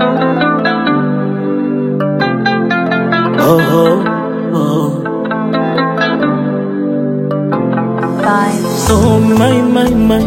Oh, oh, oh. Vibes. Oh my my my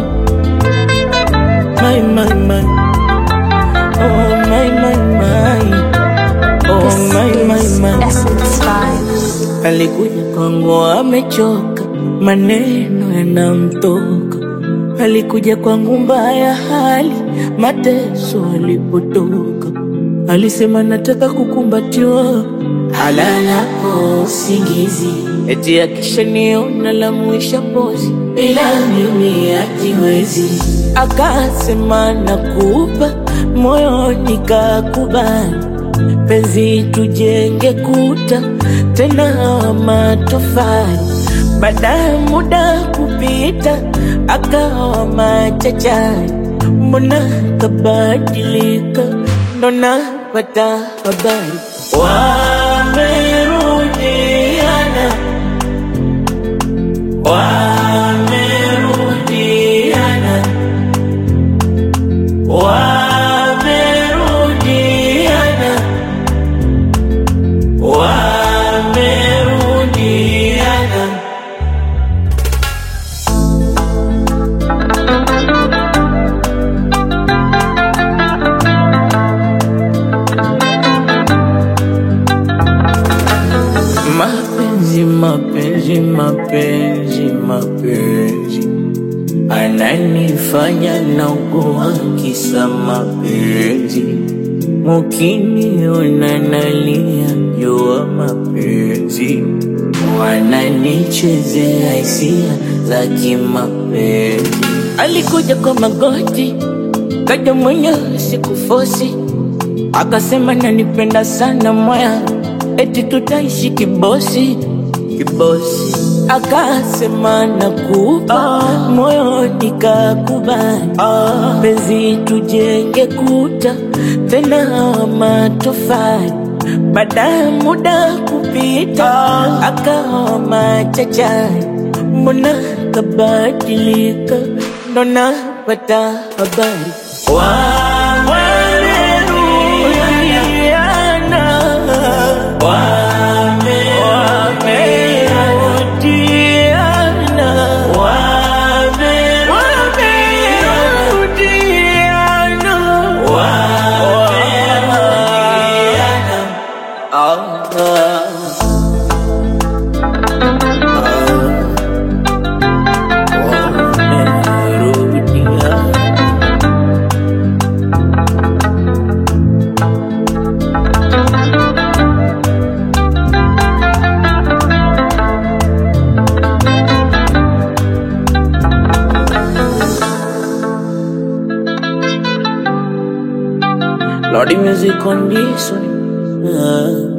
my my my Oh my my my Oh This my my is my Essence Vibes. Alikuja kwangu amechoka, maneno yanamtoka. Alikuja kwangu mbaya hali, mateso alipotoka. Alisema nataka kukumbatiwa, halalapo usingizi, eti akishaniona lamuisha pozi, ila mimi hajiwezi. Akasema nakupa moyo, nikakubali penzi tujenge kuta tena wa matofali. Baada ya muda kupita, akawa machachari, mbona kabadilika? Ndo napata habari wamerudiana, wamerudiana, wamerudiana wamerudiana. Mapenzi, mapenzi, mapenzi, mapenzi ananifanya naugua kisa mapenzi. Mukiniona nalia jua mapenzi, wananichezea hisia za kimapenzi. Alikuja kwa magoti, kaja mwenyewe sikufosi, akasema nanipenda sana moya, eti tutaishi kibosi kibosi, akasema nakupa moyo, nikakubali penzi tujenge kuta tena wa matofali. Baada ya muda kupita, akawa machachari, mbona kabadilika? Ndo napata habari wamerudiana, wamerudiana, wamerudiana, wamerudiana. Ah, ah. Wamerudiana. Lordy music on this one. Ah.